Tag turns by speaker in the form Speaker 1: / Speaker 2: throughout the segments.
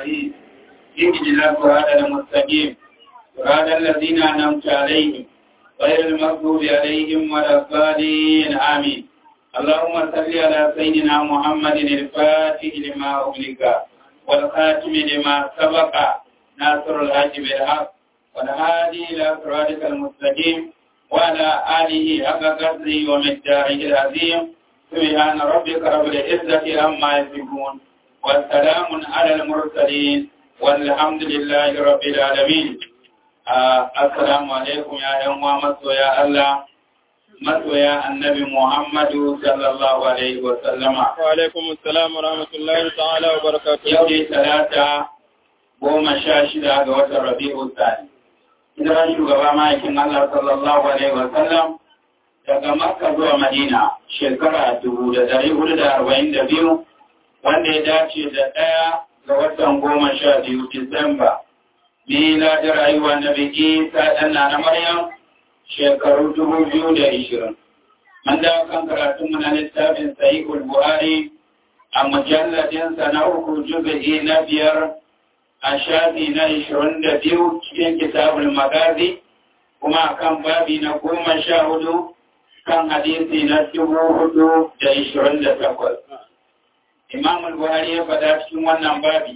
Speaker 1: الرحيم اهدنا الصراط المستقيم صراط الذين أنعمت عليهم غير المغضوب عليهم ولا الضالين آمين اللهم صل على سيدنا محمد الفاتح لما أغلق والخاتم لما سبق ناصر الحج بالحق والهادي إلى صراطك المستقيم وعلى آله حق قدره ومقداره العظيم سبحان ربك رب العزة عما يصفون والسلام على المرسلين والحمد لله رب العالمين assalamu alaikum ya yan uwa masoya Allah masoya annabi Muhammadu sallallahu alaihi wa sallama
Speaker 2: wa alaikum assalam wa rahmatullahi ta'ala wa barakatuh
Speaker 1: yau dai talata goma sha shida ga watan Rabi'u Sani hijiran shugaba ma'aikin Allah sallallahu alaihi wa sallam daga Makka zuwa Madina shekara dubu da dari hudu da arba'in da biyu wanda ya dace da ɗaya ga watan goma sha biyu Disamba Mila da rayuwa na biki ta ɗanna na Maryam shekaru dubu biyu da ishirin. Mun dawo kan karatun na littafin Sahihul Buhari a mujalladinsa na uku juzu'i na biyar a shafi na ishirin da biyu cikin kitabul magazi kuma kan babi na goma sha hudu kan hadisi na dubu hudu da ishirin da takwas. Imamul Buhari ya faɗa cikin wannan babi.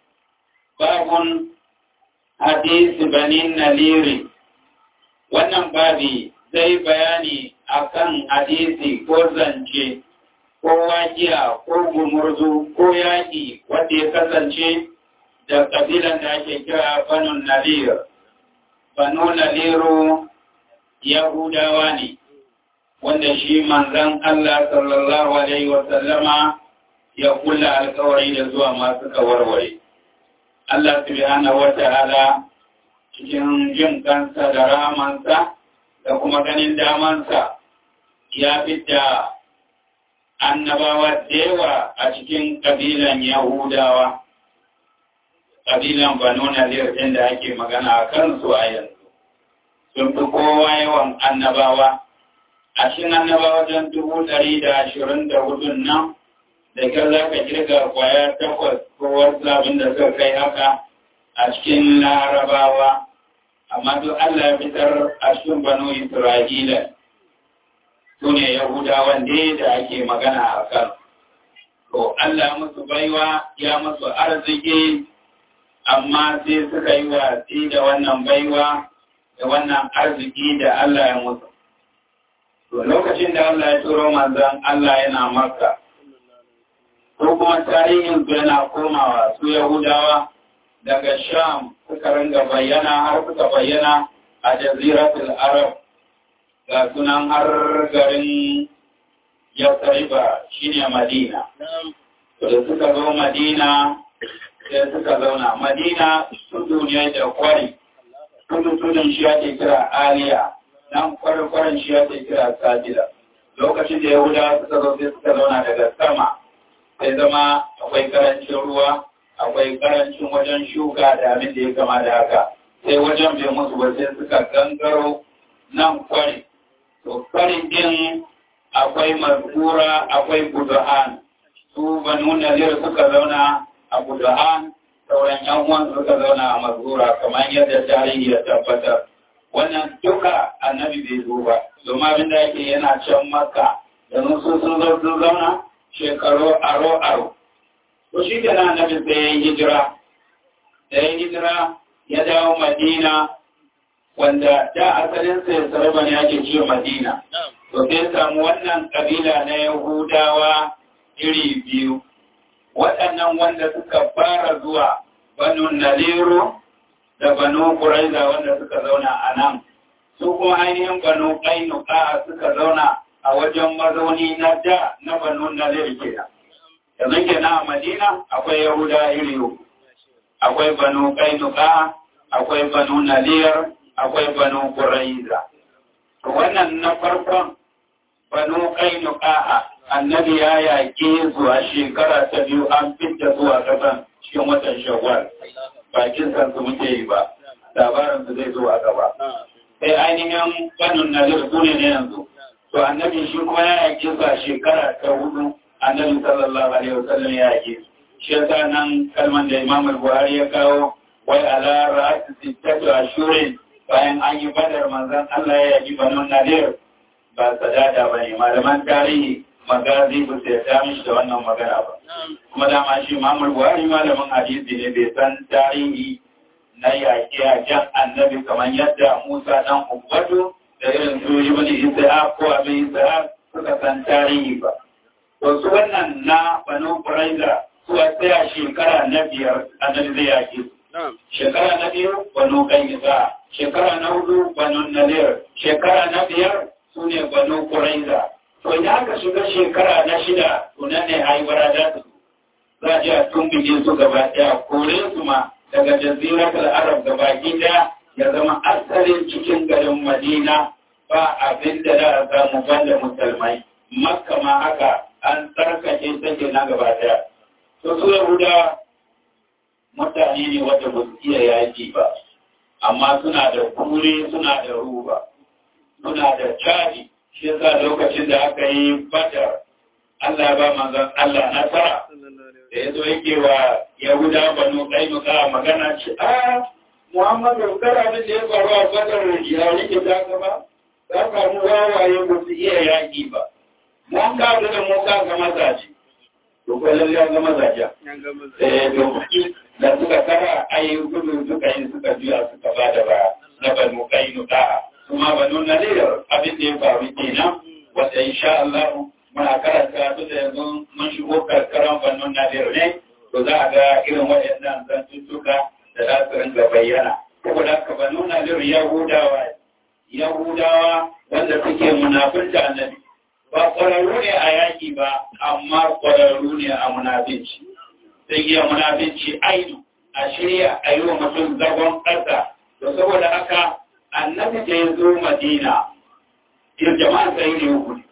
Speaker 1: Babun hadisi banin naliri wannan babi zai bayani akan hadisi ko zance ko wajiya ko gumurzu ko yaƙi wanda ya kasance da ƙabilan da ake kira banu nalir banu naliru yahudawa ne wanda shi manzan Allah sallallahu alaihi wasallama ya kula alkawari da zuwa masu kawarware Allah subhanahu wa ta'ala cikin jin kansa da ramansa da kuma ganin damansa ya fita annabawa da yawa a cikin ƙabilan Yahudawa, ƙabilan Banu Nadir ɗin da ake magana a kansu a yanzu. Sun fi kowa yawan annabawa, a cikin annabawa don dubu ɗari da ashirin da hudun nan da kyar za ka kirga kwaya takwas ko wasu abin da suka kai haka a cikin larabawa amma duk Allah ya fitar a cikin banu Isra'ila su ne Yahudawan ne da ake magana a kan. To Allah musu baiwa ya musu arziki amma sai suka yi watsi da wannan baiwa da wannan arziki da Allah ya musu. To lokacin da Allah ya turo manzan Allah yana maka. ko kuma tarihin su yana komawa su Yahudawa daga Sham suka ringa bayyana har suka bayyana a jaziratul Arab ga sunan har garin Yasriba shine Madina. To da suka zo Madina sai suka zauna. Madina tudu ne da kwari. Tudu tudun shi ake kira Aliya. Nan kwarin shi ake kira Sajida. Lokacin da Yahudawa suka zo sai suka zauna daga sama. sai zama akwai karancin ruwa akwai karancin wajen shuka da abin da ya kama da haka sai wajen bai musu ba sai suka gangaro nan kwari to kwarin din akwai mazkura akwai buduhan su banu nazir suka zauna a buduhan sauran yan uwan suka zauna a mazkura kamar yadda tarihi ya tabbatar wannan duka annabi bai zo ba domin abin da yake yana can makka yanzu su sun zo sun zauna shekaru aro-aro. To shi da nan nabi sai ya yi hijira, da ya hijira ya dawo Madina wanda da asalinsa ya sarba ne ake ce Madina. To sai samu wannan kabila na Yahudawa iri biyu. Waɗannan wanda suka fara zuwa Banu Naliru da Banu Kuraiza wanda suka zauna a nan. Su kuma ainihin Banu Kainuka suka zauna a wajen mazauni na da na banu nalir kenan yanzu kenan a madina akwai yahuda iri uku akwai banu kainuka akwai banu nalir akwai banu quraiza wannan na farkon banu kainuka annabi ya yaƙe su a shekara ta biyu an fita zuwa kasan cikin watan shawwal bakin san su muke yi ba labarin su zai zo a gaba sai ainihin banu nalir su ne yanzu to annabi shi kuma ya yake su a shekara ta hudu annabi sallallahu alaihi wasallam ya yake su shi yasa nan kalman da Imam Buhari ya kawo wai ala ra'ati sittatu ashurin bayan an yi badar manzon Allah ya yi banu nadir ba sadada bane malaman tarihi magazi ba sai ya mishi da wannan magana ba kuma dama shi Imam Buhari malamin hadisi ne bai san tarihi na yaƙe-yaƙen annabi kamar yadda Musa dan Ubbatu da irin su Ibn Isa ko Abin Isa suka san tarihi ba. To su wannan na Banu Quraiza su a tsaya shekara na biyar annabi zai yaƙe su. Shekara na biyu Banu Qainisa, shekara na hudu Banu Nadir, shekara na biyar su ne Banu Quraiza. To idan aka shiga shekara na shida to nan ne haibara da su. Za a je a tumbije su gaba ɗaya, kore su ma daga jaziratul arab da baki daya ya zama asalin cikin garin madina ba abin da za a samu banda musulmai makka ma haka an tsarkake take na gaba daya to su yahuda mutane ne wanda ba su iya yaji ba amma suna da kure suna da ruba suna da caji shi yasa lokacin da aka yi badar Allah ba manzon Allah nasara da ya zo yake wa Yahuda banu Kainuka magana ce, "A, Muhammadu, kara da ya faru a fadar ya rike ta gaba, za ka mu wawaye ba su iya yaƙi ba. Mun ka da mu ka ga mazaje, to ko lalle ga mazaje. Eh, to da suka kara ayi gudu suka yi suka juya suka ba da ba na banu Kainuka. Kuma banu Nadir abin da ya faru kenan, wanda insha Allah muna karanta su da yanzu mun shigo karkaran fannin nadir ne to za a ga irin waɗannan zantuttuka da za su ringa bayyana saboda haka fannin nadir yahudawa yahudawa wanda suke munafinta annabi ba ƙwararru ne a yaƙi ba amma ƙwararru ne a munafinci sai iya munafinci ainu a shirya a yi wa mutum zagon ƙasa to saboda haka annabi da ya zo madina jama'a sai ne hukuni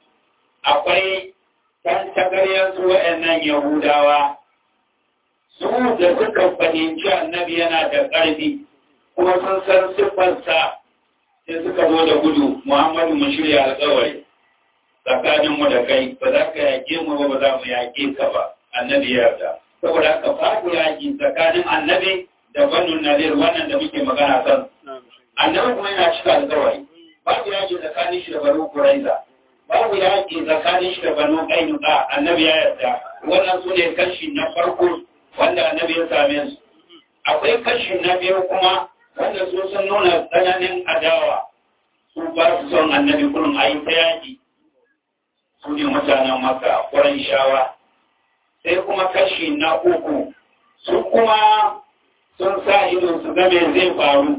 Speaker 1: akwai ɗan tagaryarsu waɗannan Yahudawa, su da suka fahimci annabi yana da ƙarfi, kuma sun san siffarsa sai suka zo da gudu, Muhammadu mu shirya alƙawari tsakaninmu da kai, ba za ka yaƙe mu ba ba za mu yaƙe ka ba, annabi ya yarda. Saboda haka babu yaƙi tsakanin annabi da banu nadir wannan da muke magana kan. Annabi kuma yana cika alƙawari. Babu yaƙi tsakanin shi da banu Kuraiza. babu yaƙi tsakanin shi da banu ƙainuka annabi ya yarda wannan su ne kashi na farko wanda annabi ya same su akwai kashi na biyu kuma wanda su sun nuna tsananin adawa su ba su son annabi kullum a yi ta yaƙi su ne mutanen maka ƙwarai shawa sai kuma kashi na uku su kuma sun sa ido su game zai faru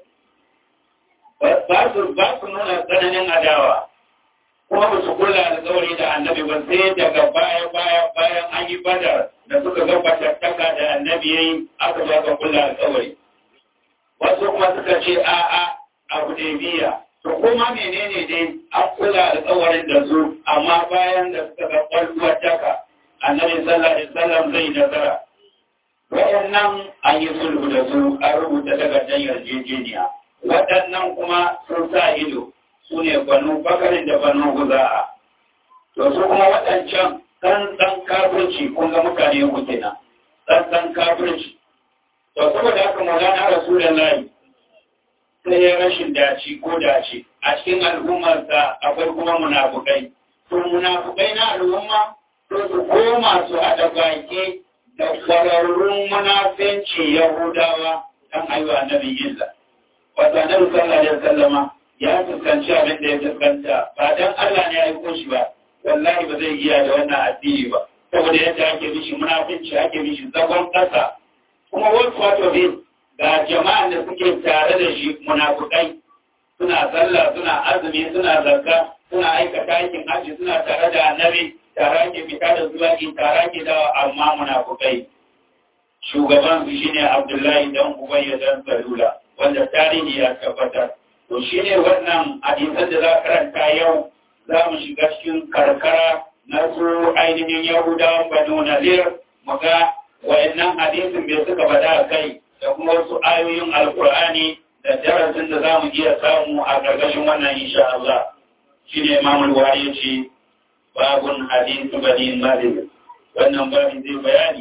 Speaker 1: ba su nuna tsananin adawa kuma ba su kula alkawari da annabi ba sai daga baya baya bayan an yi badar da suka ga fatattaka da annabi yayi aka ba ka kula alkawari wasu kuma suka ce a a abu da biya to kuma menene dai an kula alkawarin da su amma bayan da suka ga kwalwar taka annabi sallallahu alaihi wasallam zai nasara waɗannan an yi sulhu da su an rubuta takardar yarjejeniya waɗannan kuma sun sa ido su ne banu bakarin da banu guza'a to su kuma waɗancan ɗan kafirci kun ga mutane uku kenan ɗan kafirci to saboda haka maulana rasulullahi sai ya rashin daci ko dace a cikin al'ummarsa akwai kuma munafukai to munafukai na al'umma to su koma su haɗa baki da kwararrun munafinci yahudawa kan ayyuwa annabi illa wato annabi sallallahu alaihi wasallama ya fuskanci abin da ya fuskanta ba dan Allah ne ya aiko shi ba wallahi ba zai iya da wannan addini ba saboda yadda ake mishi munafinci ake mishi zagon kasa kuma wasu wato bin ga jama'an da suke tare da shi munafukai suna sallah suna azumi suna zakka suna aikata aikin hajji suna tare da annabi tare ake fita da zuwa tare ake dawa amma munafukai shugaban su shine Abdullahi dan Ubayy dan Salula wanda tarihi ya tabbatar to shine wannan hadisan da za karanta yau za mu shiga cikin karkara na su ainihin Yahudawan Banu Nadir mu ga wayannan hadisin bai suka bada kai da kuma wasu ayoyin Alkur'ani da darasin da za mu iya samu a gargashin wannan insha Allah shine Imam Al-Bukhari ya ce babun hadisu Bani Nadir wannan babin zai bayani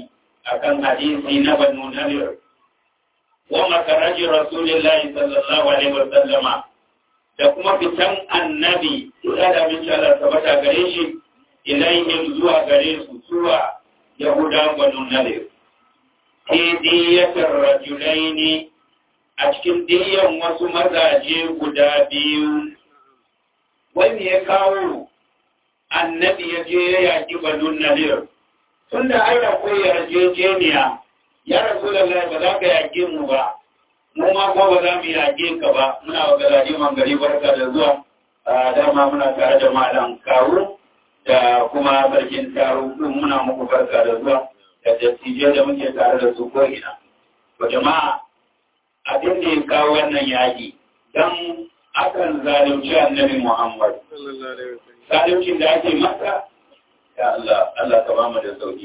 Speaker 1: akan hadisi na banu nadir wa makaraji rasulillahi sallallahu alaihi wa sallama da kuma fitan annabi da da min Allah tabbata gare shi ilaihim zuwa gare su zuwa yahuda banu nadir fi diyatar rajulaini a cikin diyan wasu mazaje guda biyu wani ya kawo annabi ya je ya yaƙi banun nadir tun da ai akwai yarjejeniya ya rasu da ba za ka yaƙe mu ba mu ma ko ba za mu yaƙe ka ba muna wa garaje man gari barka da zuwa a dama muna tare da malam kawu da kuma sarkin taro din muna muku barka da zuwa da dattijai da muke tare da su ko ina to jama'a abin da ya kawo wannan yaƙi dan akan zalunci annabi Muhammad zaluncin da ake masa ya Allah Allah ka ba mu da sauki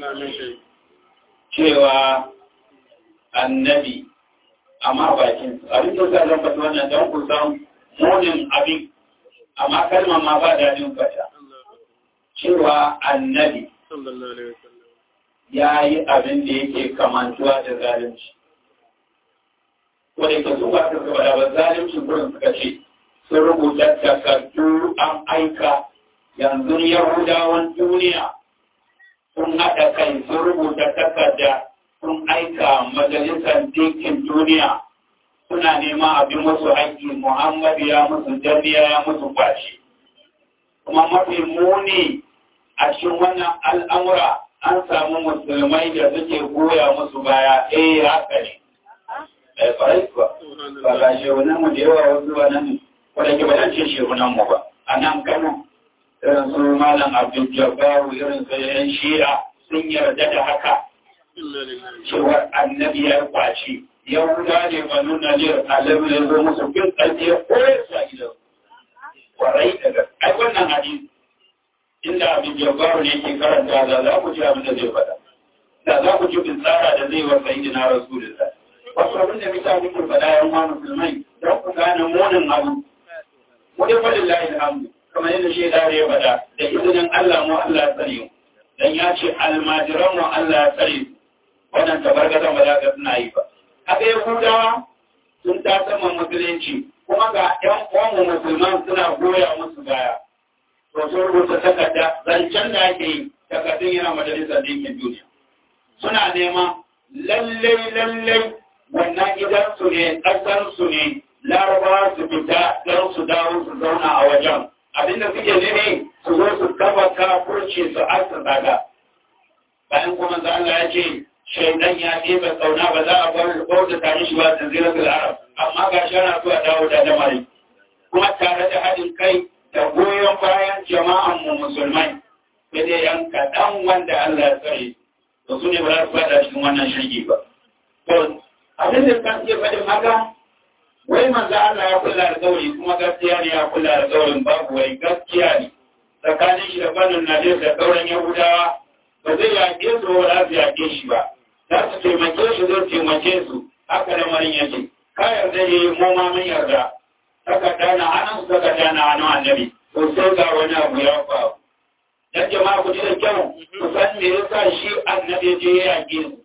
Speaker 1: cewa annabi amma bakin abin da sa zan faɗi wannan don ku san munin abin amma kalmar ma ba daɗin fata cewa annabi ya yi abin da yake kamantuwa da zalunci wadda ke su ba ta gaba ba zalunci gurin suka ce sun rubuta takardu an aika yanzu yahudawan duniya sun haɗa kai sun rubuta takarda sun aika majalisar dinkin duniya suna neman abin musu haƙƙi muhammadu ya musu jami'a ya musu kwashi kuma mafi muni a cikin wannan al'amura an samu musulmai da suke goya musu baya eh haka ne eh farai kuwa ba ga shehunan mu da yawa wasu ba nan wadda ke ba zan ce shehunan mu ba a nan kano irin su malam abdul jabbaru irin su yan shi'a sun yarda da haka cewar annabi ya kwaci yahuda ne ba nuna ne alamu ya zo musu bin ƙarfi ya koyar sa gidan kwarai daga ai wannan hadisi inda abin jabbaru ne ke karanta da za ku ji abin da zai faɗa da za ku ji bin tsara da zai wasa yi na rasulullah wasu abin da mutane ke faɗa yan wani musulmai don ku gane munin abu wani faɗin layin alhamdu kamar yadda shi da ya faɗa da izinin Allah mu Allah ya tsare mu dan ya ce almajiran mu Allah ya tsare su wannan tabargazan ba za ka suna yi ba haka yahudawa sun ta sama musulunci kuma ga ƴan uwanmu musulman suna goya musu baya to sun rubuta takarda zancen da ake yi takardun yana majalisar ɗinkin duniya suna nema lallai lallai wannan gidansu ne ƙasarsu ne larabawa su fita don su dawo su zauna a wajen abinda suke nene su zo su kafa kafurci su asa daga bayan kuma za Allah ya ce shaidan ya ɗebe tsauna ba za a bar bauta tare shi ba da zirar arab amma ga shi ana zuwa dawo da lamari kuma tare da haɗin kai da goyon bayan jama'an mu musulmai sai dai yan kaɗan wanda Allah ya tsare to su ne ba za su faɗa cikin wannan shirgi ba to abin da kan iya faɗin haka wai manzo Allah ya kula da gauri kuma gaskiya ne ya kula da gaurin babu wai gaskiya ne tsakanin shi da banin Nadir da gauran Yahudawa ba zai yaƙe su ba za su yaƙe shi ba za su taimake shi zai taimake su haka lamarin yake ka yarda ne mu ma mun yarda takarda na hannun su takarda na hannun annabi to sai ga wani abu ya faru dan jama'a ku ji da kyau ku san me yasa shi annabi je ya yaƙe su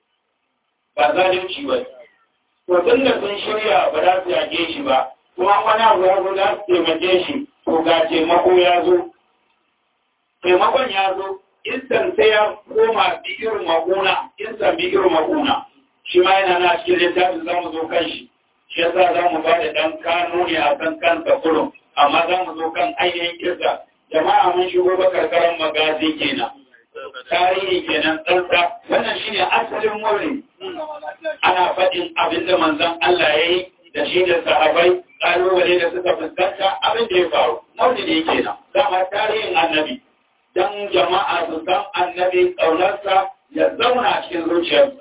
Speaker 1: ba zalunci ba to tun da sun shirya ba za su yage shi ba kuma wani abu ya zo za su taimake shi to ga taimako ya zo taimakon ya zo insan sai ya koma bigir makuna insan bigir makuna shi ma yana na cikin littafin za mu zo kan shi shi yasa za mu ba da ɗan kano ne a kan kansa kurum amma za mu zo kan ainihin kirsa jama'a mun shigo ba karkarar magazi kenan tarihi kenan tsantsa wannan shine asalin wurin ana faɗin abin da manzon Allah ya yi da shi da sahabai ƙalubale da suka fuskanta abin da ya faru maulidi kenan dama tarihin annabi dan jama'a su san annabi ƙaunarsa ya zauna cikin zuciyarsu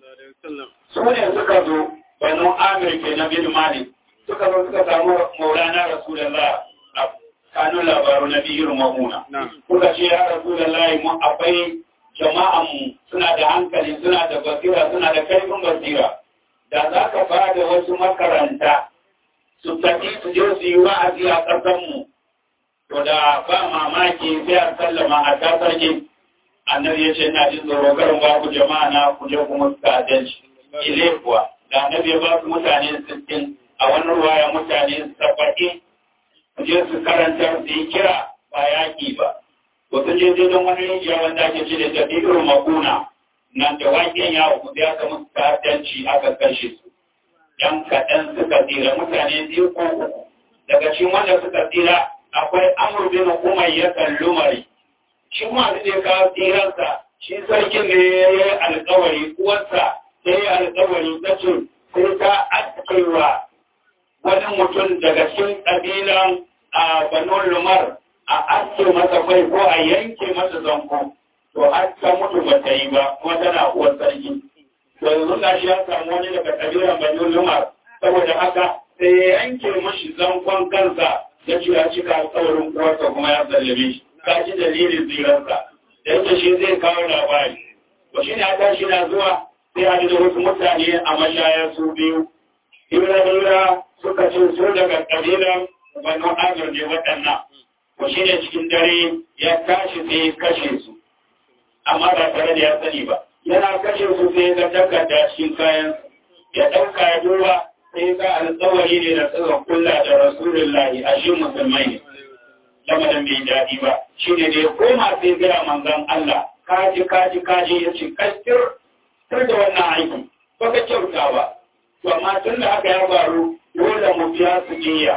Speaker 1: su ne suka zo banu amir ke na bin malik suka zo suka samu maulana rasulullah a kanun labaru na biyar mahuna kuka ce ya rasulullah mu akwai jama'anmu suna da hankali suna da basira suna da kaifin basira da za ka ba da wasu makaranta su tafi su je su yi wa'azi a ƙasarmu to da ba mamaki sai a sallama a tasarki annabi ya ce ina jin tsoro karin ba ku jama'a na ku je ku musu ta'addanci ile kuwa da annabi ya ba su mutane sittin a wani ruwaya mutane saba'in su je su karanta su yi kira ba yaƙi ba wasu je je don wani rijiya wanda ake ce da jabiru makuna nan da waƙen yawo ku ya ka musu ta'addanci aka kashe su yan kaɗan suka tsira mutane biyu ko uku daga cikin wanda suka tsira akwai amur bin umayya lumari shi ma da ya kawo tsiransa shi sarkin ne ya yi alkawari uwarsa ta yi alkawari ta ce sai ta askewa wani mutum daga cikin ƙabilan a banon lumar a aske masa kai ko a yanke masa zanko to har ta mutu ba ta yi ba kuma tana uwar sarki to yanzu na shi ya samu wani daga ƙabilan banon lumar saboda haka sai ya yanke mashi zankon kansa ya ce ya cika alkawarin uwarsa kuma ya sallame shi ka ji dalilin tsirarsa da yake shi zai kawo labari ba shi ne a tashi na zuwa sai a da wasu mutane a mashaya su biyu hira-hira suka ce su daga ƙabilan banu amir ne waɗannan ba shi ne cikin dare ya tashi sai ya kashe su amma ba tare da ya sani ba yana kashe su sai ya ga takarda cikin kayan ya ɗauka ya duba sai ga alƙawari ne da tsira kulla da rasulullahi a shi musulmai ne lamarin bai daɗi ba shi ne da ya koma sai gaya manzan Allah kaji kaji kaji ya ce kastir tur da wannan aiki ba ka kyauta ba to amma tun da haka ya faru dole mu biya su jiya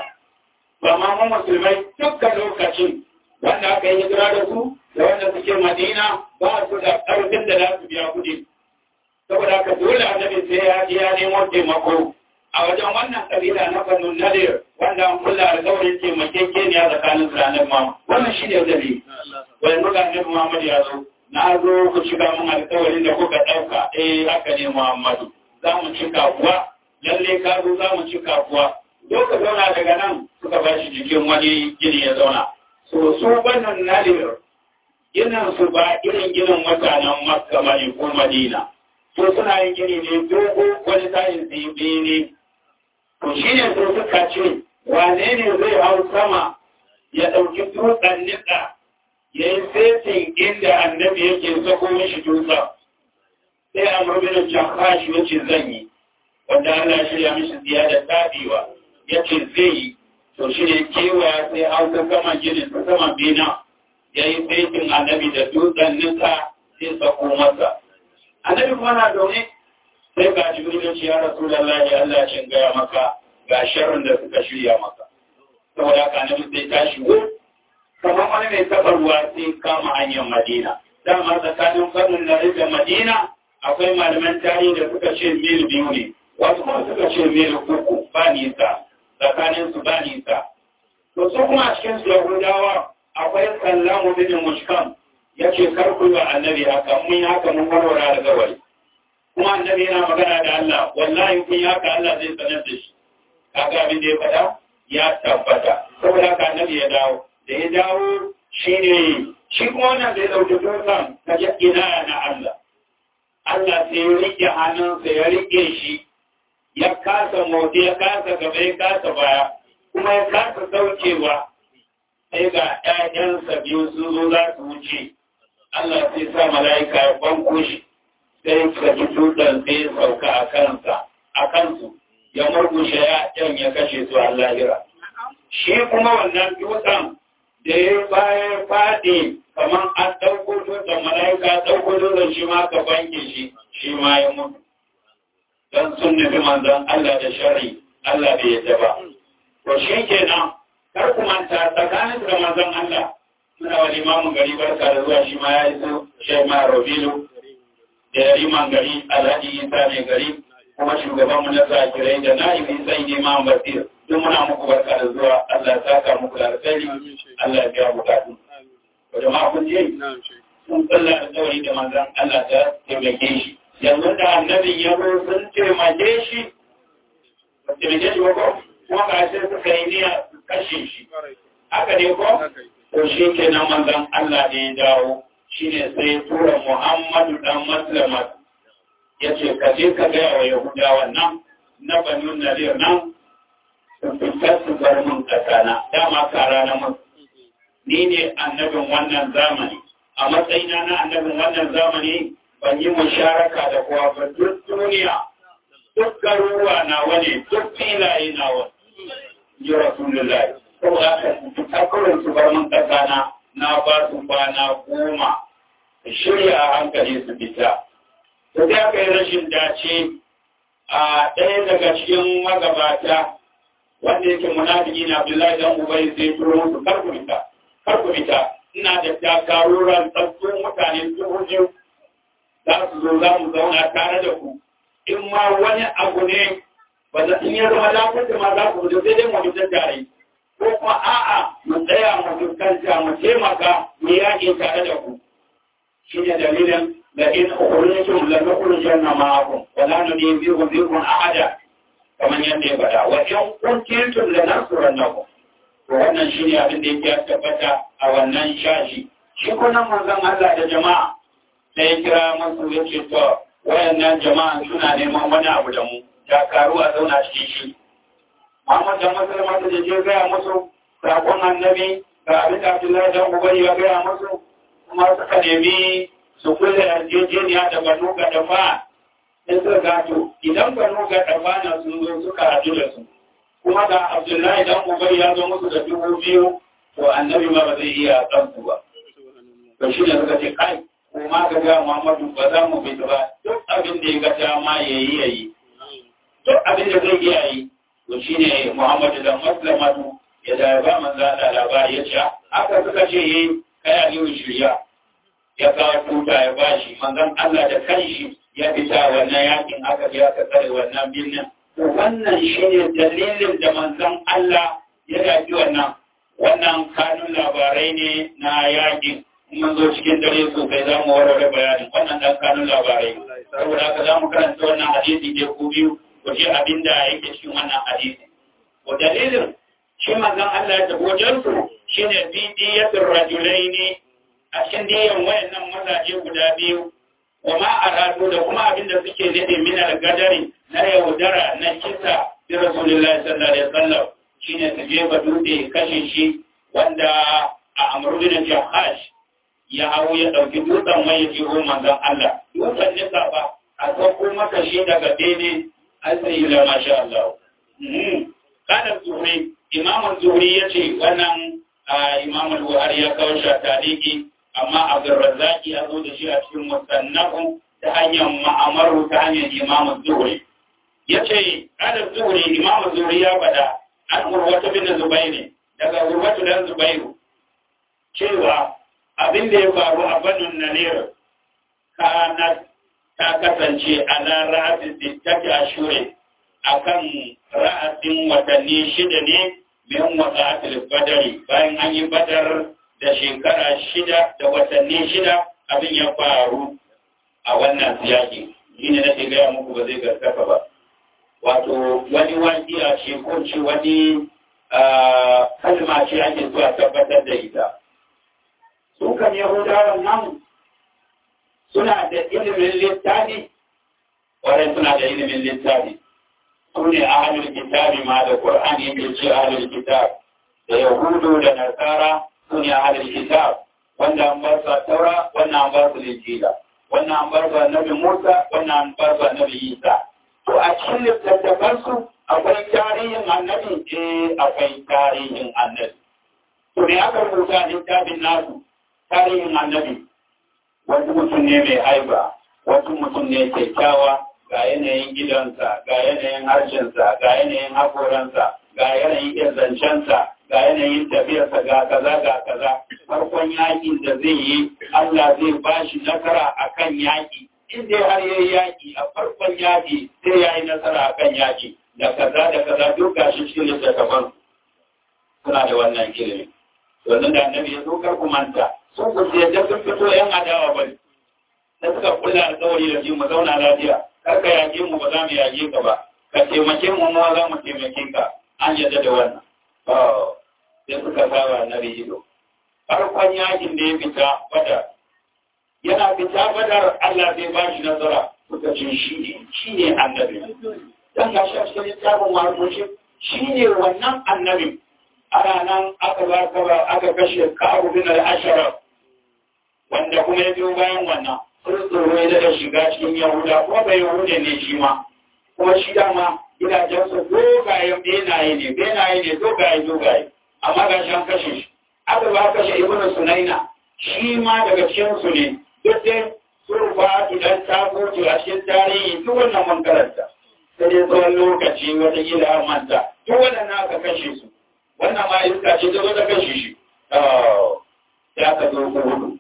Speaker 1: ba ma mu musulmai dukkan lokacin wanda aka yi hijira da su da wanda suke madina ba su da ƙarfin da za su biya kuɗi saboda haka dole annabi sai ya ji ya nemo taimako a wajen wannan kabila na banu nadir wanda an kula alƙawarin taimakekeniya tsakanin su da annabi Muhammad wannan shi ne dalili wani muka annabi Muhammad ya zo na zo ku shiga mun alƙawarin da kuka ɗauka eh haka ne Muhammadu za mu cika kuwa lalle ka zo za mu cika kuwa zo ka zauna daga nan suka ba shi jikin wani gini ya zauna so su banu nadir ginin su ba irin ginin mutanen Makka bane ko Madina so suna yin gini ne dogo wani tayin zibi ne to shi ne so suka ce wane ne zai hau sama ya ɗauki dutsen nika ya yi setin inda annabi yake sako mishi dutsen sai a murminin jakashi ya ce zan yi wanda Allah shirya mishi ziya da tabiwa ya ce zai yi to shi ne kewa sai hau ta sama ginin ta sama bina ya yi setin annabi da dutsen nika sai sako masa annabi kuma na zaune sai ga jibril ce ya rasulullahi Allah ya gaya maka ga sharrin da suka shirya maka saboda haka annabi sai tashi wo kamar wani mai taɓa ruwa sai kama hanyar Madina dama tsakanin farin da da Madina akwai malaman tarihi da suka ce mil biyu ne wasu kuma suka ce mil uku ba nisa tsakanin su ba nisa to su kuma a cikin su Yahudawa akwai sallamu bin mushkam ya ce karku wa annabi haka mun yi haka mun warware alƙawari kuma annabi yana magana da Allah wallahi kun yi haka Allah zai sanar da shi kaga abin da ya faɗa ya tabbata saboda haka annabi ya dawo da ya dawo shine shi kuma wannan da ya ɗauki dutsen ta ji ina na Allah Allah sai ya riƙe hannunsa ya riƙe shi ya kasa motsi ya kasa gaba ya kasa baya kuma ya kasa saukewa sai ga ‘ya'yansa biyu sun zo za su wuce Allah sai sa mala'ika ya banko shi sai saki dutsen sai ya sauka a kansa a kansu ya murgushe ‘ya'yan ya kashe su a lahira. Shi kuma wannan dutsen da ya baya faɗi kamar an ɗauko dutsen mala'ika ɗauko dutsen shi ma ka banke shi shi ma ya mutu. Don sun nufi manzon Allah da shari Allah bai yadda ba. To shi kenan kar ku manta tsakanin da manzon Allah suna wa limamin gari barka da zuwa shi ma ya iso shi ma Rabilu da ya liman gari Alhaji Isa mai gari kuma shugaban mu na zakirai da na'ibi sai ne ma basir duk muna muku barka da zuwa Allah ya saka muku da alkhairi Allah ya biya bukatu to jama'a kun je sun tsalla da tsawari da manzon Allah ta taimake shi yanzu da annabin ya zo sun taimake shi ba taimake shi ba ko kuma ga sai suka yi niyya su kashe shi haka ne ko to shi ke nan manzon Allah da ya dawo shine sai tura Muhammadu dan Maslamat ya ce ka je ka gaya wa Yahudawa nan na Banu Nadir nan su fitar su bar mun kasana dama kara na musu ni ne annabin wannan zamani a matsayina na annabin wannan zamani ban yi musharaka da kowa ba duk duniya duk garuruwa na wani duk filaye na wani ji rasulullahi saboda haka takurin su bar mun kasa na na ba su kwana goma shirya a hankali su fita to sai aka yi rashin dace a ɗaya daga cikin magabata wanda yake munafiki na Abdullahi dan Ubay sai turo musu kar ku fita kar ku fita ina da takaruran tsaffin mutane dubu biyu za su zo za mu zauna tare da ku in ma wani abu ne ba za in ya zama lafiyar da ma za ku fita sai dai mu fita tare ko kuma a'a mu tsaya mu fuskanta mu taimaka mu yaƙi tare da ku shi ne dalilin da in ukhrijtum la nukhrijanna ma'akum wa la nudhibu bikum ahada kamar yadda ya faɗa wa in kuntum la nasrannakum to wannan shine abin da yake tabbata a wannan shashi shi kuma manzon Allah da jama'a sai ya kira masu yace to wayannan jama'a suna neman wani abu da mu dakaru a zauna cikin shi Muhammad da Musulma da je gaya musu sakon annabi ga abin da Abdullahi da Ubay ya gaya musu kuma suka nemi su kulle yarjejeniya da Banu Gadafa sai suka gato idan Banu Gadafa na sun zo suka haɗu da su kuma ga Abdullahi dan Ubay ya zo musu da dubu biyu to annabi ma ba zai iya kansu ba to shi ne suka ce kai kuma ka ga Muhammadu ba za mu fita ba duk abin da ya ga dama yayi yayi duk abin da zai iya yi to shine Muhammadu da Maslamatu ya da ba manzo da labari ya ce aka suka ce yi kai Aliyu shirya ya kawo tuta ya bashi manzon Allah da kanshi ya fita wannan yakin aka je aka tsare wannan birnin to wannan shine dalilin da manzon Allah ya yaki wannan wannan kanun labarai ne na yakin mun zo cikin dare sosai za mu warware bayanin wannan dan kanun labarai saboda haka za mu karanta wannan hadisi da ku biyu ku ji abin da yake cikin wannan hadisi wa dalilin shi manzon Allah ya tafi wajen su shine bidiyatul rajulaini a cikin diyan wayannan mazaje guda biyu wa ma aradu da kuma abin da suke nade min al-gadari na yaudara na kisa bi rasulullahi sallallahu alaihi wasallam shine su je ba dutse kashe shi wanda a amru bin jahash ya hau ya dauki dutsen mai ya jiro manzon Allah dutsen nisa ba a sauko maka shi daga bene asiri la masha Allah kana zuhri imam zuhri yace wannan imam al-buhari ya kawo shi a tariki amma abdurrazzaki ya zo da shi a cikin musannafu ta hanyar ma'amaru ta hanyar imam zuhri yace kana zuhri imam zuhri ya faɗa an urwatu bin zubairi daga urwatu dan zubairu cewa abin da ya faru a banun nanir kana ta kasance ala ra'atin sittati ashure akan ra'atin watanni shida ne min wasa'atul badari bayan an yi badar da shekara shida da watanni shida abin ya faru a wannan siyaki shine nake gaya muku ba zai gaskata ba wato wani wajiya ce ko ce wani kalma ce ake zuwa tabbatar da ita su kan yahudawan nan suna da ilimin littafi wadda suna da ilimin littafi su ne ahalul kitabi ma da Qur'an yake ce ahalul kitab da yahudu da nasara su ne ahalul kitab wanda an bar su taura wannan an bar su linjila wannan an bar su annabi Musa wannan an bar su annabi Isa to a cikin littattafan su akwai tarihin annabi eh akwai tarihin annabi to ne aka rubuta littafin nasu tarihin annabi wasu mutum ne mai haiba wasu mutum ne kyakkyawa ga yanayin gidansa ga yanayin harshensa ga yanayin hakoransa ga yanayin ƙirzancensa ga yanayin tafiyarsa ga kaza ga kaza farkon yakin da zai yi Allah zai ba shi nasara a kan yaƙi inda har ya yi yaƙi a farkon yaƙi sai ya yi nasara a kan yaƙi da kaza da kaza duk ga shi cikin littattafan suna da wannan ilimi wannan da annabi ya zo kar ku manta sun ku yadda sun fito yan adawa ba da suka kula alƙawari da shi mu zauna lafiya kar ka yaƙe mu ba za mu yaƙe ka ba ka taimake mu ma za mu taimake ka an yadda da wannan sai suka saba annabi ido farkon yakin da ya fita badar yana fita badar Allah zai ba shi nasara suka ce shi ne shi ne annabi dan ga shi a cikin littafin marubuci shi ne wannan annabi ana nan aka ba aka kashe ka'abu bin al-ashraf wanda kuma ya biyo bayan wannan sun tsoro ya daga shiga cikin yahuda kuma bai yahuda ne shi ma kuma shi dama gidajensu dogayen benaye ne benaye ne dogaye dogaye amma ga shi an kashe shi aka ba kashe ibnu sunaina shi ma daga cikin su ne duk dai surfa idan ta goce a cikin tarihi duk wannan mun karanta sai dai tsawon lokaci wata gida an manta duk waɗannan aka kashe su wannan ma iska ce ta zo ta kashe shi ya ka zo hudu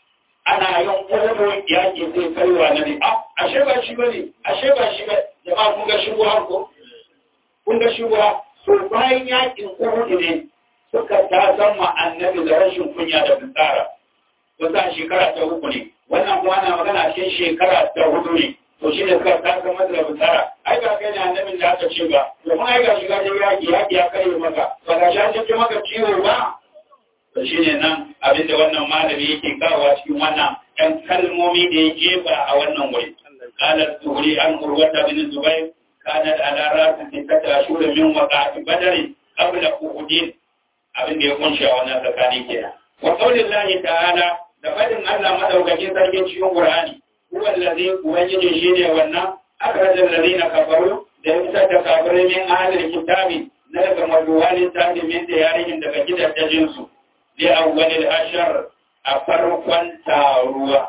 Speaker 1: ana yin ƙwararru yaƙi zai kaiwa na ne a ashe ba shi ba ne ashe ba shi ba jama'a kun ga shigowa ko kun ga shigowa to bayan yaƙin ƙwararru ne suka ta zama annabi da rashin kunya da fitsara wata shekara ta uku ne wannan kuma ana magana cikin shekara ta hudu ne to shi ne suka ta zama da fitsara ai ba kai ne annabin da aka ce ba domin ai ga shiga da yaƙi yaƙi ya kare maka ba ga shi an ce maka ciwo ba to shi ne nan abinda wannan malami yake kawowa cikin wannan ɗan kalmomi da ya jefa a wannan wuri qalat tuhri an urwata bin zubair kanat ala rasin sittata ashhur min waqati badr qabla uhud abinda ya kunshi a wannan tsakani kenan wa qaulillahi ta'ala da fadin Allah madaukakin sarkin cikin Qur'ani huwa allazi ubangiji shine wannan akhrajal ladina kafaru da ya fitar da kafirai min ahlil kitabi na daga maduwalin tafi min da yarihin daga gidajen su لأول الأشر أفرقا تاروا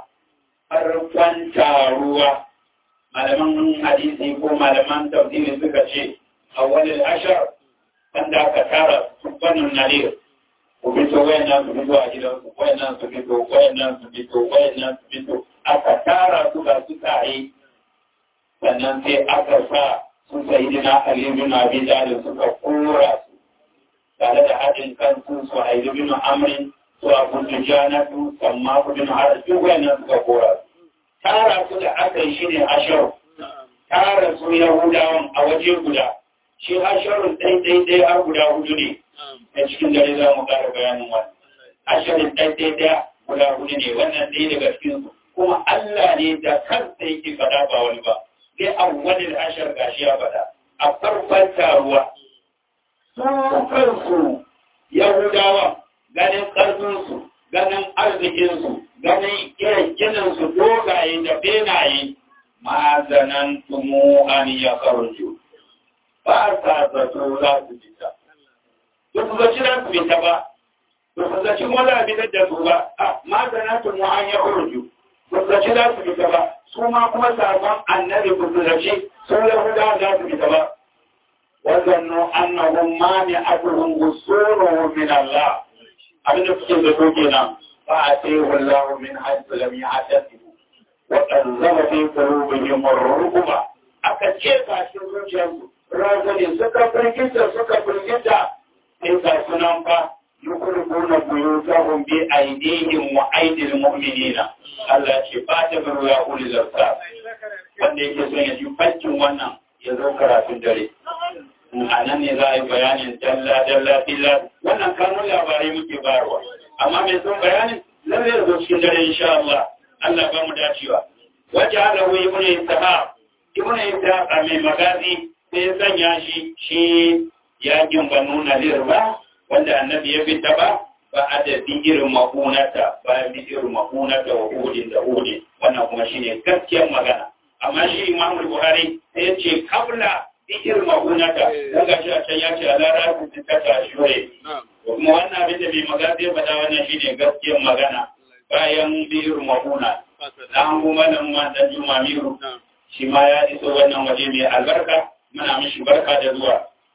Speaker 1: فرقا تاروا malaman hadisi ko malaman tafsiri suka ce awwalil ashar wanda aka tara subhanun nadir ku fito wayannan su fito a gidan su wayannan su fito wayannan su fito wayannan su fito aka tara su ga su tare sannan sai aka sa su sayyidina ali bin abi talib suka kora su tare da haɗin kansu su haidu bin amrin su abu dujanatu amma ku bin har duk wannan suka kora tara su da aka yi shine ashar tara su yahudawan a waje guda shi asharun ɗai ɗai ɗai har guda hudu ne a cikin dare za mu ƙara bayanin wannan asharin ɗai ɗai ɗaya guda hudu ne wannan ɗaya daga cikin su kuma Allah ne da kansa yake faɗa ba wani ba sai awwalil ashar gashi ya faɗa a farkon taruwa su kansu Yahudawa ganin ƙarfinsu, ganin arzikinsu, ganin irin gininsu dogaye da benaye, ma'azanan tumu an ya karju. Ba sa zato za su fita. Ba su zaci za su fita ba, ba su zaci wala fitar da su ba, a ma'azanan tumu an ya karju. Ba su zaci za su fita ba, su ma kuma sabon annabi ba su zaci sun Yahudawa za su fita ba. وظنوا أنهم مانعتهم وصولهم من الله abin da suke zato kenan ba a ce wallahu min haythu lam ya'tasibu wa anzala fi qulubihim ar-ruba aka ce ka shi zuciyarsu razali suka firgita suka firgita sai ka sunan fa yukurkuna buyutahum bi aydihim wa aydil mu'minina Allah ce ba ta baro ya uli zarta wanda yake son ya ji faccin wannan ya zo karatun dare a nan ne za a yi bayanin dalla dalla dilla wannan kanun labarai muke bayarwa amma mai son bayanin lalle da zo cikin dare insha Allah Allah ba mu dacewa waje ala wai ibn Ishaq ibn Ishaq a mai magazi sai ya sanya shi shi yakin banu nadir ba wanda annabi ya fita ba ba a da irin makunata ba irin makunata wa hudin da hudin wannan kuma shine gaskiyar magana amma shi Imam Buhari sai ya ce kabla irin magunata don ga shi a can ya ce a lara su ta ta shure kuma wannan abin da mai magana zai faɗa wannan shi ne gaskiyar magana bayan biyar maguna na an kuma nan ma dan juma miru shi ma ya iso wannan waje mai albarka muna mishi barka da zuwa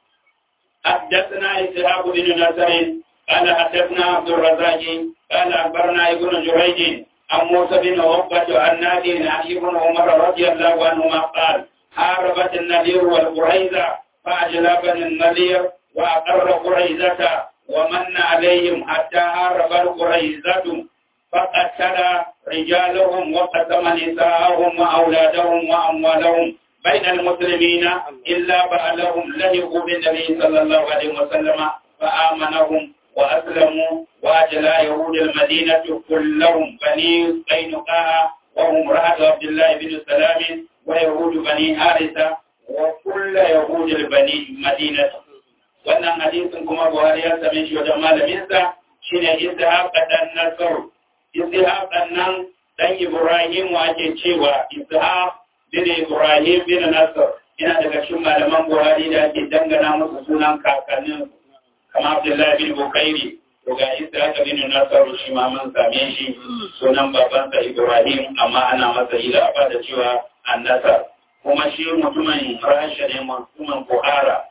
Speaker 1: حدثنا إسحاق بن نصر قال حدثنا عبد الرزاق قال أخبرنا ابن جريج عن موسى بن عقبة عن نادي عن ابن عمر رضي الله عنهما قال حاربت النذير والقريزة فأجلبني النذير وأقر قريزة ومن عليهم حتى هارب القريزة فقتل رجالهم وقسم نساءهم وأولادهم وأموالهم بين المسلمين إلا بعلهم لهقوا بالنبي صلى الله عليه وسلم فآمنهم وأسلموا وأجلى يهود المدينة كلهم بني قينقاع وهم رأى عبد الله بن سلام ويهود بني حارثة وكل يهود البني مدينة wannan hadisin kuma Buhari ya same shi wajen malaminsa shine Ishaq dan Nasr ishaq nan dan ibrahim ake cewa ishaq bin ibrahim bin nasr yana daga cikin malaman buhari da ake dangana musu sunan kakannin kamar abdullahi bin bukairi to ga ishaq bin nasr shi ma mun same shi sunan babansa ibrahim amma ana masa ila ba da cewa annasar kuma shi mutumin rasha ne mutumin buhara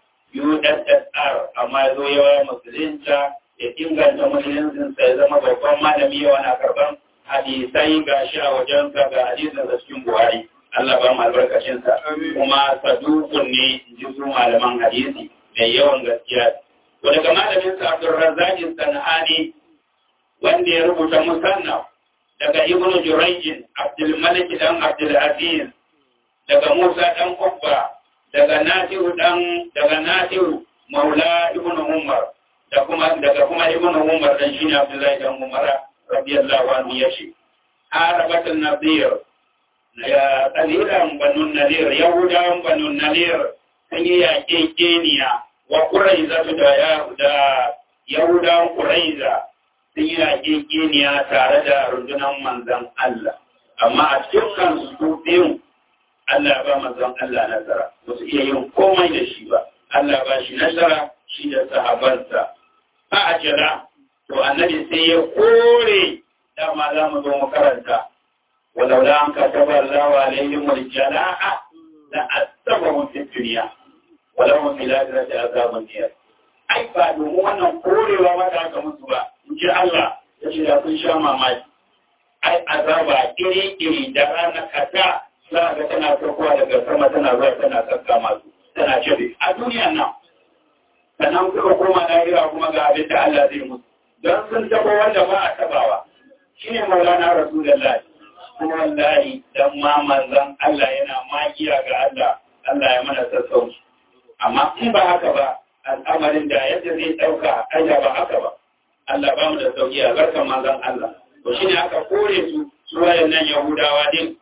Speaker 1: USSR amma ya zo yawa musulunta ya inganta musuluncinsa ya zama babban malami yawa na karban hadisai ga shi a wajensa ga hadisinsa cikin buhari Allah ba mu albarkacinsa kuma sadukun ne ji su malaman hadisi mai yawan gaskiya to daga malaminsa Abdulrazzaq Sanani wanda ya rubuta musannaf daga Ibn Jurayj Abdul Malik dan Abdul Aziz daga Musa dan Ubba daga Nafi'u dan daga Nafi'u Maula Ibn Umar da kuma daga kuma Ibn Umar dan shine Abdullahi dan Umar radiyallahu anhu yace Arabatul Nadir ya qalilan banu Nadir Yahudawan banu Nadir sun yi yaƙe Keniya wa Quraiza da ya da Yahudawan Quraiza sun yi yaƙe Keniya tare da rundunar manzon Allah amma a cikin su biyun Allah ba manzon Allah nasara ba su iya yin komai da shi ba Allah ba shi nasara shi da sahabansa ba a jira to annabi sai ya kore dama za mu zo mu karanta walau da an kataba Allah wa alaihim wal jala'a la asabahu fi dunya walau hum fil akhirati azabun nar ai ba domin wannan korewa ba da aka musu ba in ji Allah ya ce da kun sha mamaki ai azaba iri-iri da rana kata za a ga tana saukowa daga sama tana zuwa tana sassa masu tana cire a duniyan nan sannan kuka koma lahira kuma ga abin da Allah zai musu don sun taba wanda ba a tabawa shi ne maulana rasulullahi kuma wallahi dan ma manzon Allah yana magiya ga Allah Allah ya mana sassauci amma in ba haka ba al'amarin da yadda zai ɗauka aja ba haka ba Allah ba mu da sauki a garkan manzon Allah to shine aka kore su su wayannan Yahudawa din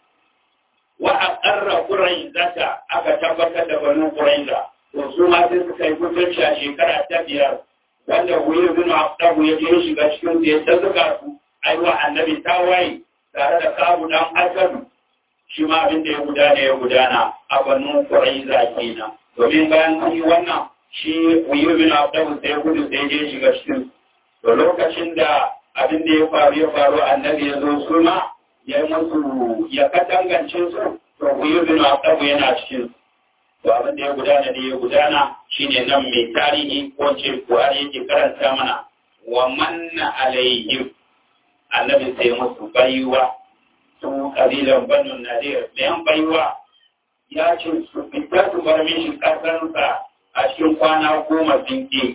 Speaker 1: wa aqarra quraizata aka tabbatar da banu quraiza to su ma sai suka yi kusanci a shekara ta biyar wanda huyi bin abdahu ya je shiga cikin su ya tazzuka su ai wa annabi tawaye tare da kabu dan asadu shi ma abin da ya gudana ya gudana a banu quraiza kenan domin bayan an yi wannan shi huyi bin abdahu sai gudu sai je shiga cikin to lokacin da abin da ya faru ya faru annabi ya zo su ma ya yi musu ya katangance su to ku yi bin abu yana cikin to abin da ya gudana da ya gudana shine nan mai tarihi ko ce buhari yake karanta mana wa manna alaihim annabi sai musu baiwa su kabilan banu nadir bayan baiwa ya ce su fita su bar mishi kasansa a cikin kwana goma sun ke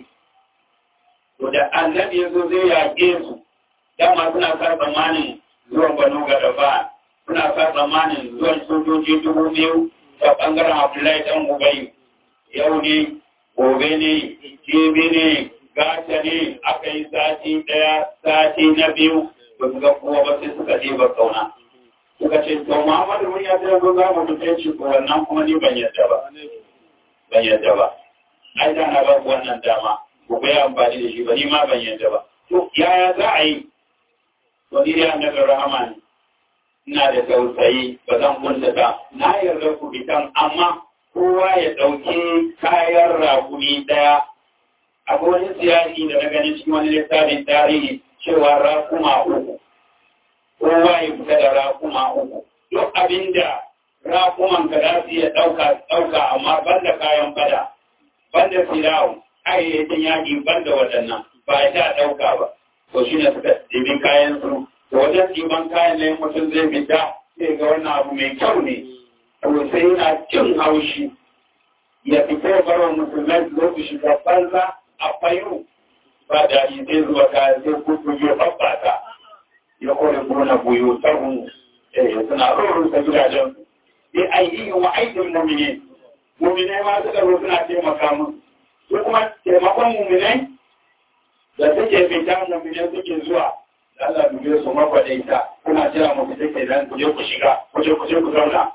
Speaker 1: to da annabi ya zo zai yaƙe su dama suna sa tsammanin zuwan banu gadaba suna sa tsammanin zuwan sojoji dubu biyu ta ɓangaren abdullahi ɗan ubayi yau ne gobe ne jibi ne gata ne aka yi sati ɗaya sati na biyu ba su ga kowa ba sai suka je ba kauna suka ce to muhammadu mun ya zai zo za mu tuce shi ko wannan kuma ni ban yadda ba ban yadda ba ai da na ba ku wannan dama ku bai amfani da shi ba ni ma ban yadda ba to yaya za a yi to ni dai annabi rahama ne ina da tausayi ba zan kunta ta na yarda ku bitan amma kowa ya ɗauki kayan rakumi ɗaya akwai wani siyasi da na gani cikin wani littafin tarihi cewa rakuma uku kowa ya fita da rakuma uku duk abinda rakuman ka za su iya ɗauka ɗauka amma banda kayan fada banda filawo kayayyakin yaƙi banda waɗannan ba ya ta ɗauka ba to shi ne suka ɗibi kayan su to wajen ɗiban kayan ne mutum zai fita sai ga wannan abu mai kyau ne to sai yana cin haushi ya fita ya bar wa musulmai su zo su shiga banza a fayu ba da yi zai zuwa kayan sai kuku ya babbata ya kore gona buyu sarhun eh suna rurrusa gidajen su sai aidihin wa aidin mumine mumine ma suka zo suna taimaka musu su kuma taimakon mumine da suke fita mumine suke zuwa Allah dube su makwadaita kuna jira mu fita ke nan kuje ku shiga kuje kuje ku zauna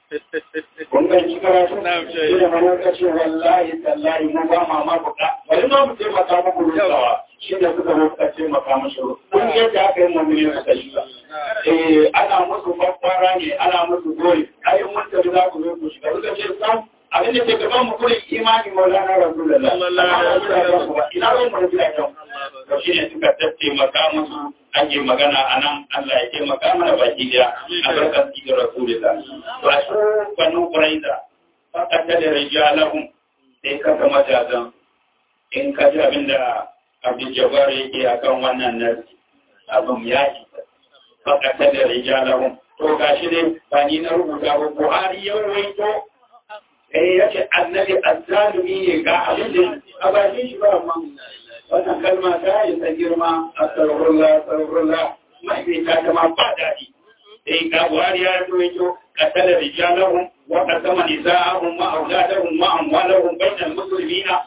Speaker 1: kun ga shi karatu shi da mana ka ce wallahi tallahi mu ba ma ma buka bari ma mu taimaka muku rusawa shi da suka zo suka ce maka mashi kun yadda aka yi mummuni suka shiga eh ana musu kwakwara ne ana musu gori ai mun tafi za ku zo ku shiga suka ce sam abin da ke gaban mu kurin imani maulana rasulullah ina ruwan mu da kan to shi ne suka tattaimaka musu ake magana a nan Allah ya taimaka mana baki daya a barkar cikin rasulullah ba su banu quraiza fakata da rijalahum sai ka ga majazan in ka ji abin da abin jabar yake akan wannan nasi abin ya ci fakata da rijalahum to gashi ne ba ni na rubuta ba Buhari ya rawaito eh yace annabi azzalimi ne ga abin da a bakin shi ba amma wannan kalma ta yi ta girma astaghfirullah astaghfirullah mai bai ta kama ba daɗi sai ga Buhari ya rawaito qatala rijalahum wa qasama nisaahum wa awladahum wa amwalahum bainal muslimina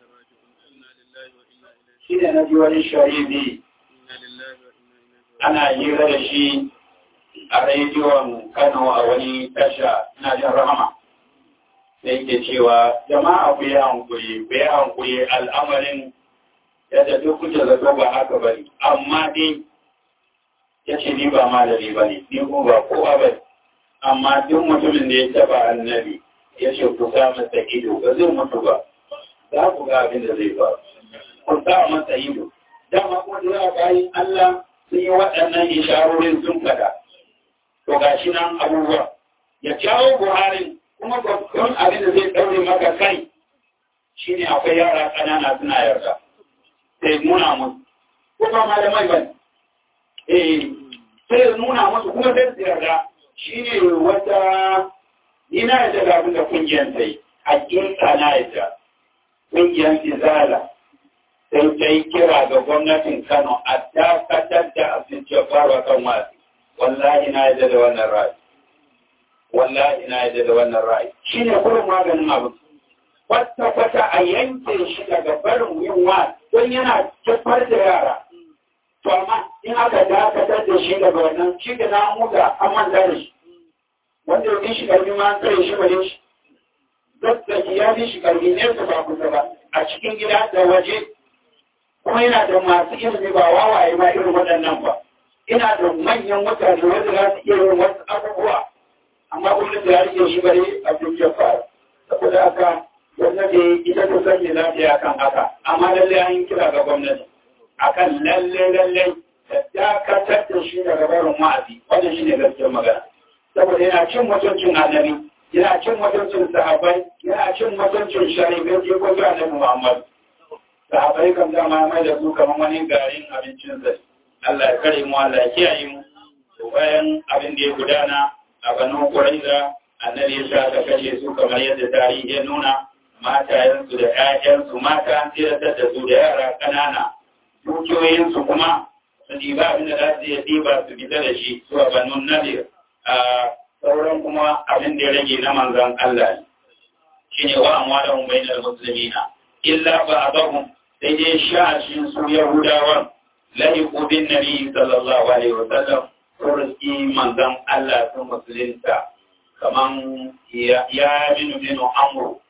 Speaker 1: shine na ji wani shahidi ana hira da shi a rediyon Kano a wani tasha na jin rahama sai ke cewa jama'a ku yi hankuri ku yi hankuri al'amarin yadda duk kuke zato ba haka ba ne amma dai ya ce ni ba malami ba ne ni ko ba kowa ba amma duk mutumin da ya taba annabi ya ce ku sa masa ido ba zai mutu ba za ku ga abin da zai ba ku sa masa ido dama kuma da bayan Allah sun yi waɗannan isharorin sun fada to ga shi nan abubuwa ya jawo buharin kuma babban abin da zai ɗaure maka kai shine akwai yara ƙanana suna yarda sai nuna musu kuma malamai ba eh sai nuna musu kuma sai su yarda shine wata ni na yadda ga abin da kungiyar sai hakika na yadda kungiyar izala sai ta yi kira ga gwamnatin Kano a dakatar da abin jabarwa kan wasu wallahi na yadda da wannan ra'ayi wallahi na yadda da wannan ra'ayi shine kullum maganin abu kwata kwata a yanke shi daga barin yin wa don yana tafar da yara to amma in aka dakatar da shi daga wannan shi da na muga an manta da shi wanda ya shi karfi ma an kare shi bane shi zazzaki ya fi shi karfi ne su ba kusa ba a cikin gida da waje kuma yana da masu ilimi ba wawaye ba irin waɗannan ba ina da manyan mutane wanda za su iya yin wasu abubuwa amma gwamnati ya rike shi bare abin ya faru saboda haka gwamnati ita ta sanya lafiya kan haka amma lallai an yi kira ga gwamnati akan lalle lalle da dakatar da shi daga barin wa'azi wannan shine gaskiyar magana saboda yana cin mutuncin annabi yana cin mutuncin sahabbai yana cin mutuncin sharifai ke ko ga annabi Muhammad sahabbai kan dama mai da su kamar wani garin abincin sa Allah ya kare mu Allah ya kiyaye mu to bayan abin da ya gudana a Banu Quraiza annabi ya sha ka kashe su kamar yadda tarihi ya nuna matayensu da ƴaƴansu mata an tsiratar da su da yara ƙanana dukiyoyinsu kuma su ɗiba abin da za su iya ɗiba su fita da shi zuwa Banu Nadir a sauran kuma abin da ya rage na manzan Allah ne shi ne wa amwalahum bainal muslimina illa ba'dahum sai dai shashin su yahudawan lahiqu bin nabi sallallahu alaihi wa sallam turki manzan Allah sun musulunta kaman ya minu minu amru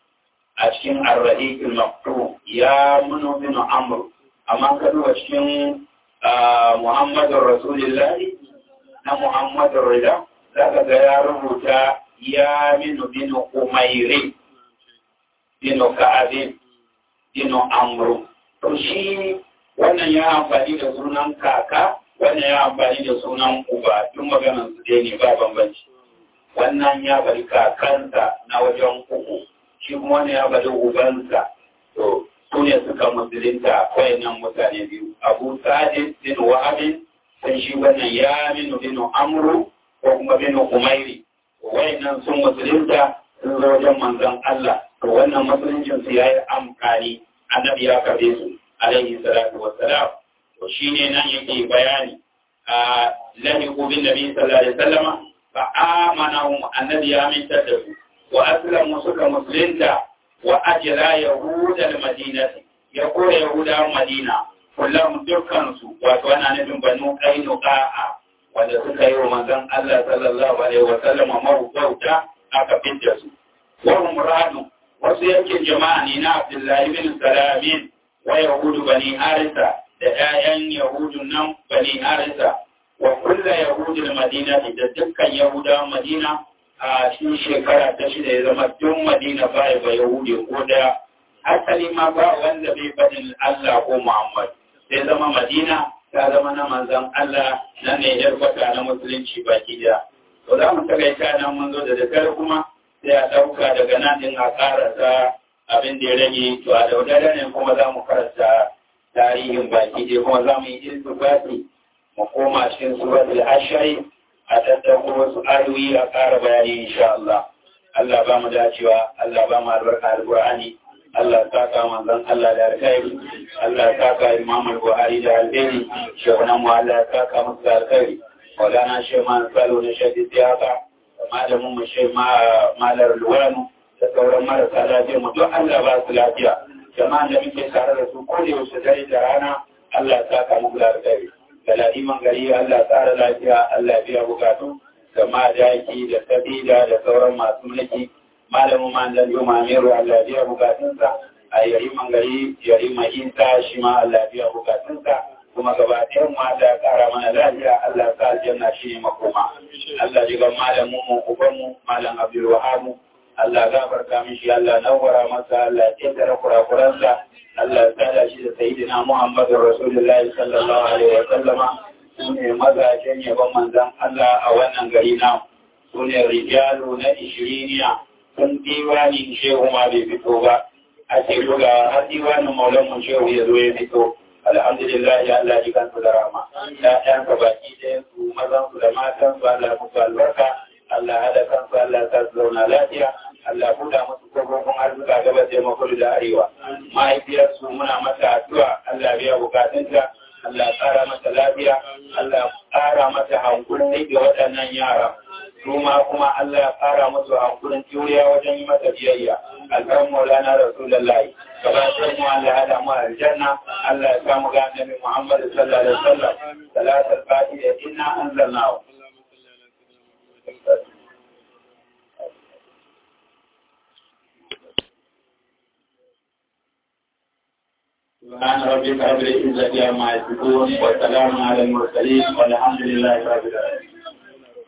Speaker 1: a cikin arrahiqul maktum ya minu minu amru amma ka duba cikin Muhammadur Rasulullahi na Muhammadur Rida zaka ga ya rubuta ya minu binu umairi binu ka'abin binu amru to shi wannan ya amfani da sunan kaka wannan ya amfani da sunan uba duk maganar su dai ne ba bambanci wannan ya bari kakansa na wajen uku shi kuma wannan ya bari ubansa to su ne suka musulunta wayannan mutane biyu abu sa'id bin wahabin sai shi wannan ya minu binu amru ko kuma binu umairi wayannan sun musulunta sun zo wajen manzon Allah to wannan musuluncin su yayi amfani annabi ya karbe su alaihi salatu wassalam to shine nan yake bayani a lahi bin nabi sallallahu alaihi wasallama fa amanahum annabi ya minta da su wa aslamu suka musulunta wa ajra yahudal madinati ya kore yahudawan madina kullum dukkan su wato ana nufin banu qainuqa wanda suka yi wa manzon Allah sallallahu alaihi wa sallam mawuta aka fitta su wa umradu wasu yankin jama'a ne na Abdullahi bin Salamin wa yahudu bani harisa da ƴaƴan yahudu nan bani harisa wa kulla yahudul madina da dukkan yahudawan madina a cikin shekara ta shida ya zama duk madina ba ya ba yahudi ko da asali ma ba wanda bai fadin Allah ko Muhammad sai zama madina ta zama na manzan Allah na ne yar kwata na musulunci baki da to za mu takaita nan mun zo da daddare kuma sai a ɗauka daga nan din a karasa abin da ya rage to a daudare ne kuma za mu karanta tarihin baki da kuma za mu yi iltibati mu koma cikin suratul ashari a tattauko wasu ayoyi a ƙara bayani insha Allah Allah ba mu dacewa Allah ba mu albarka alqur'ani Allah ta ka manzon Allah da alkhairi Allah ta ka Imam Buhari da alheri shehuna mu Allah ta ka musu da alkhairi Maulana Sheikh Man Salo na Sheikh Siyaka malamin mu Sheikh Malar Luwanu da sauran marasa lafiya mu duk Allah ba su lafiya jama'an da muke tare da su ko da yaushe dare da rana Allah ta ka musu da alkhairi galadiman gari Allah tsara lafiya Allah biya bukatu da madaki da sabida da sauran masu mulki malamin manzan juma amiru Allah biya bukatunsa a yari mangari yari mahimta shi ma Allah biya bukatunsa kuma gaba ɗayan mu Allah ya ƙara mana lafiya Allah sa aljanna shi ne makoma Allah ji ga malamin mu uban mu malam Abdul Wahab Allah gafarta mishi Allah nawara masa Allah ya tsara kurakuransa Allah ya tsada shi da sayyidina Muhammadu Rasulullahi sallallahu alaihi wa sallama sune mazajen yabon manzan Allah a wannan gari na sune rijalu na ishiriniya sun diwanin shehu ma bai fito ba a ce ga har diwanin maulan mun shehu ya zo ya fito alhamdulillah ya Allah ji kansu da rama ya ɗan ka baki ɗayan su mazan su da matan su Allah musu albarka Allah hada kansu Allah ta su zauna lafiya Allah buɗa musu kofofin arzuka gabas da makudu da arewa mahaifiyarsu muna mata addu'a Allah biya bukatunta Allah ƙara mata lafiya Allah ƙara mata hankuli ga waɗannan yara su ma kuma Allah ya ƙara musu hankulin juriya wajen yi mata biyayya alƙar maulana rasulullahi gabatar mu Allah ya damu aljanna Allah ya samu ga annabi Muhammad sallallahu alaihi wasallam salatul fatiha inna anzalnahu سبحان ربك رب العزة عما يصفون وسلام على المرسلين والحمد لله رب العالمين